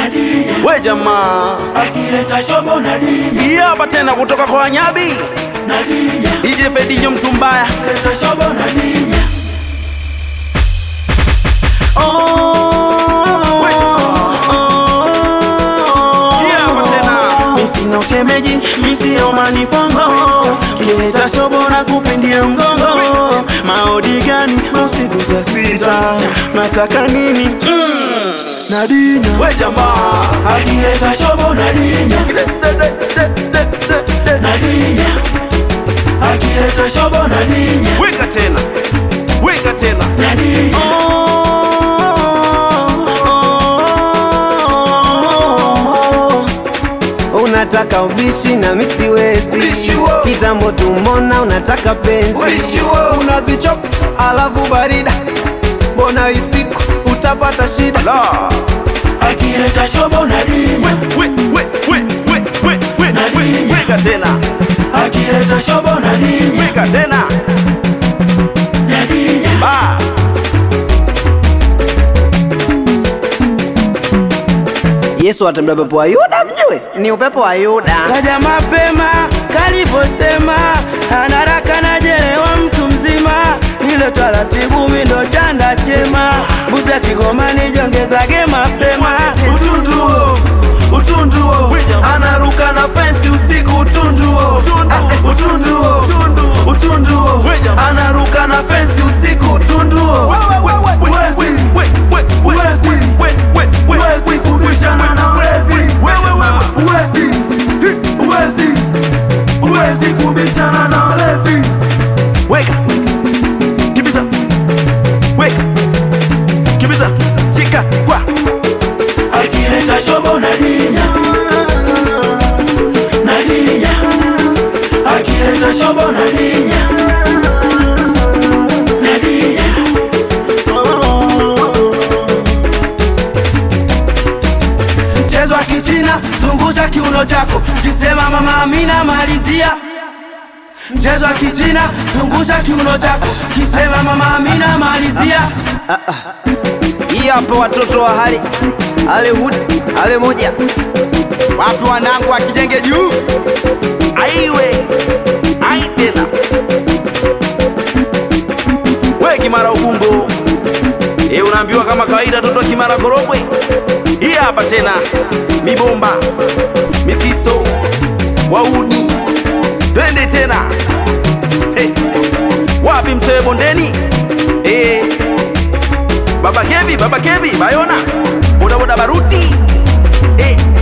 Nadia we jamaa akileta shobo Nadia hii hapa tena kutoka kwa wanyabi Nadia DJ Fedinho mtu mbaya akileta shobo Nadia Hii hapa tena Misina ushemeji, misio manifongo Kileta shobo na kupindia mgongo Maodi gani usiku saa sita Nataka nini? Mm. Nadinya we jamaa Akileta shobo Nadinya Nadinya Akileta shobo Nadinya weka tena weka tena Nadinya Unataka ubishi na mimi siwezi, Ubishi wo. kitambo tumona unataka penzi, Ubishi wo. unazichop alafu barida, mbona isiku utapata shida. la Akileta shobo Nadinya we we we we we we we weka tena Akileta shobo Nadinya weka tena Nadinya ba Yesu atembea pepo wa Yuda, mjue ni upepo wa Yuda. Kaja mapema kaliposema, anaraka najelewa mtu mzima, ile taratibu mindo chanda chema, mbuzi ya Kigoma nijongezage mapema. Utunduo utunduo, anaruka na fensi usiku. Utunduo Ah, utunduo utunduo, anaruka na fensi usiku. Utunduo Uwezi. Uwezi. Uwezi kubishana na wezi. Uwezi. Uwezi. Uwezi kubishana na walevi. weka kibiza weka kibiza chika kwa Akileta shobo Nadinya Nadinya Akileta shobo Nadinya Nadinya Mchezo wa kichina zungusha kiuno chako kisema mama Amina malizia Mchezo wa kichina zungusha kiuno chako kisema mama Amina malizia Hii hapa watoto wa hali hali hudi hali moja Wapi wanangu akijenge juu? aiwe ai tena we kimara ubungo e unaambiwa kama kawaida toto kimara korogwe hii hapa tena mibomba misiso wauni twende tena hey. wapi msewe bondeni hey. baba kevi baba kevi bayona bodaboda baruti hey.